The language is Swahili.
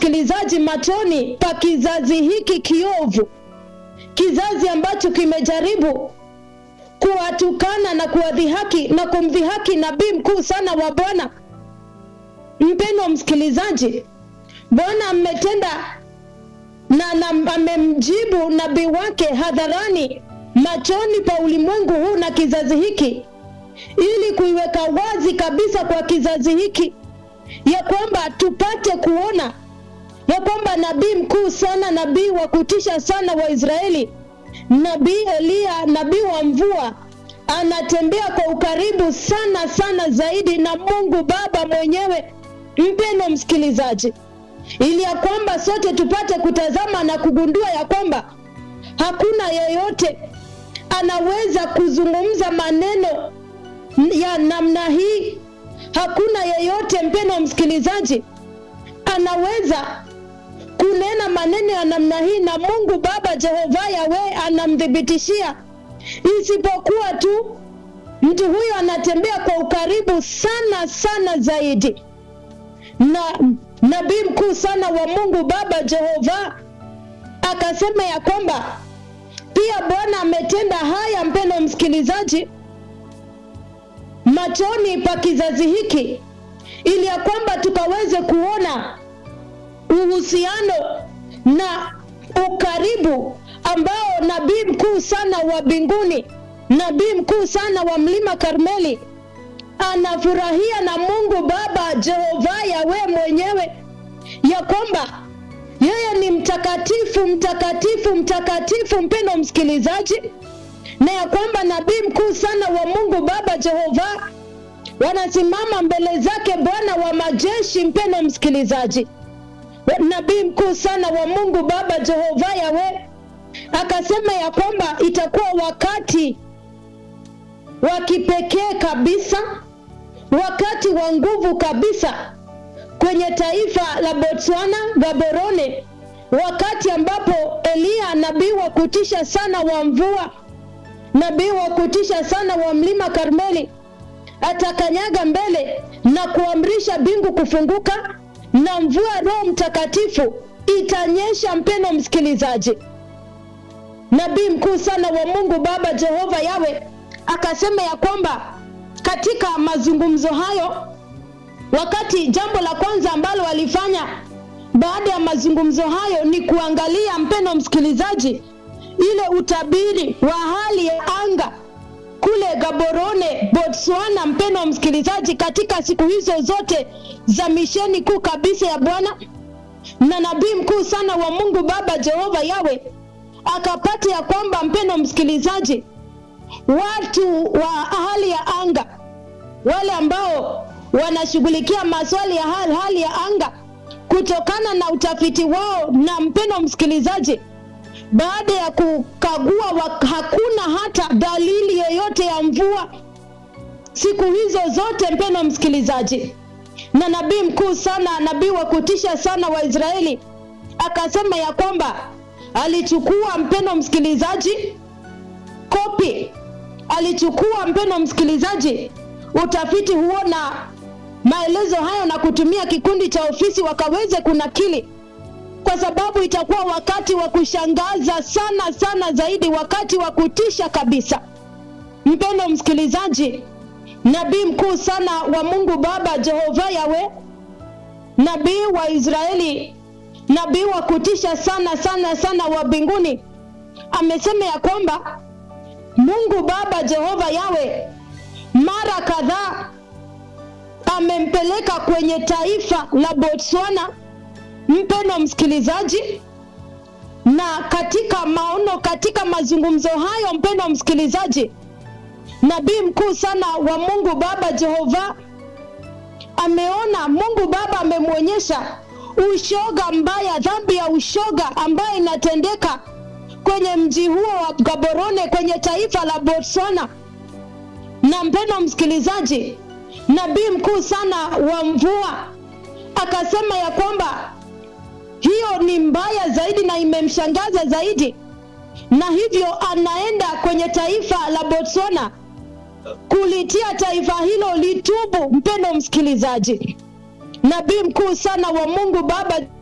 msikilizaji, machoni pa kizazi hiki kiovu, kizazi ambacho kimejaribu kuwatukana na kuwadhihaki na kumdhihaki nabii mkuu sana wa Bwana. Mpendwa msikilizaji, Bwana ametenda na, na amemjibu nabii wake hadharani machoni pa ulimwengu huu na kizazi hiki, ili kuiweka wazi kabisa kwa kizazi hiki ya kwamba tupate kuona ya kwamba nabii mkuu sana, nabii wa kutisha sana wa Israeli, nabii Eliya, nabii wa mvua, anatembea kwa ukaribu sana sana zaidi na Mungu Baba mwenyewe. Mpendwa msikilizaji, ili ya kwamba sote tupate kutazama na kugundua ya kwamba hakuna yeyote anaweza kuzungumza maneno ya namna hii. Hakuna yeyote mpendwa msikilizaji, anaweza kunena maneno ya namna hii na Mungu Baba Jehova Yawe anamthibitishia, isipokuwa tu mtu huyo anatembea kwa ukaribu sana sana zaidi na nabii mkuu sana wa Mungu Baba Jehova akasema ya kwamba pia Bwana ametenda haya, mpendwa msikilizaji, machoni pa kizazi hiki, ili ya kwamba tukaweze kuona uhusiano na ukaribu ambao nabii mkuu sana wa mbinguni, nabii mkuu sana wa mlima Karmeli anafurahia na Mungu Baba Jehova Yawe mwenyewe, ya kwamba yeye ni mtakatifu mtakatifu mtakatifu, mpendwa msikilizaji, na ya kwamba nabii mkuu sana wa Mungu Baba Jehova wanasimama mbele zake Bwana wa majeshi. Mpendwa msikilizaji, nabii mkuu sana wa Mungu Baba Jehova Yawe akasema ya kwamba itakuwa wakati wa kipekee kabisa, wakati wa nguvu kabisa kwenye taifa la Botswana, Gaborone, wakati ambapo Eliya nabii wa kutisha sana wa mvua, nabii wa kutisha sana wa mlima Karmeli atakanyaga mbele na kuamrisha mbingu kufunguka na mvua Roho Mtakatifu itanyesha. Mpendwa msikilizaji, nabii mkuu sana wa Mungu Baba Jehova Yawe akasema ya kwamba katika mazungumzo hayo, wakati jambo la kwanza ambalo walifanya baada ya mazungumzo hayo ni kuangalia, mpendwa msikilizaji, ile utabiri wa hali ya anga kule Gaborone, Botswana, mpendwa msikilizaji, katika siku hizo zote za misheni kuu kabisa ya Bwana na nabii mkuu sana wa Mungu Baba Jehova Yawe akapata ya kwamba, mpendwa msikilizaji, watu wa hali ya anga wale ambao wanashughulikia maswali ya hali, hali ya anga kutokana na utafiti wao, na mpendwa msikilizaji, baada ya kukagua wa, hakuna hata dalili yoyote ya mvua siku hizo zote, mpendwa msikilizaji. Na nabii mkuu sana, nabii wa kutisha sana wa Israeli akasema ya kwamba alichukua, mpendwa msikilizaji, kopi alichukua, mpendwa msikilizaji, utafiti huo na maelezo hayo na kutumia kikundi cha ofisi wakaweze kunakili kwa sababu itakuwa wakati wa kushangaza sana sana zaidi, wakati wa kutisha kabisa. Mpendwa msikilizaji, nabii mkuu sana wa Mungu Baba Jehova Yawe, nabii wa Israeli, nabii wa kutisha sana sana sana wa mbinguni, amesema ya kwamba Mungu Baba Jehova Yawe mara kadhaa amempeleka kwenye taifa la Botswana mpendwa msikilizaji, na katika maono, katika mazungumzo hayo, mpendwa msikilizaji, nabii mkuu sana wa Mungu Baba Jehova ameona, Mungu Baba amemwonyesha ushoga mbaya, dhambi ya ushoga ambayo inatendeka kwenye mji huo wa Gaborone kwenye taifa la Botswana. Na mpendwa msikilizaji, nabii mkuu sana wa mvua akasema ya kwamba hiyo ni mbaya zaidi na imemshangaza zaidi, na hivyo anaenda kwenye taifa la Botswana kulitia taifa hilo litubu. Mpendo msikilizaji, nabii mkuu sana wa Mungu Baba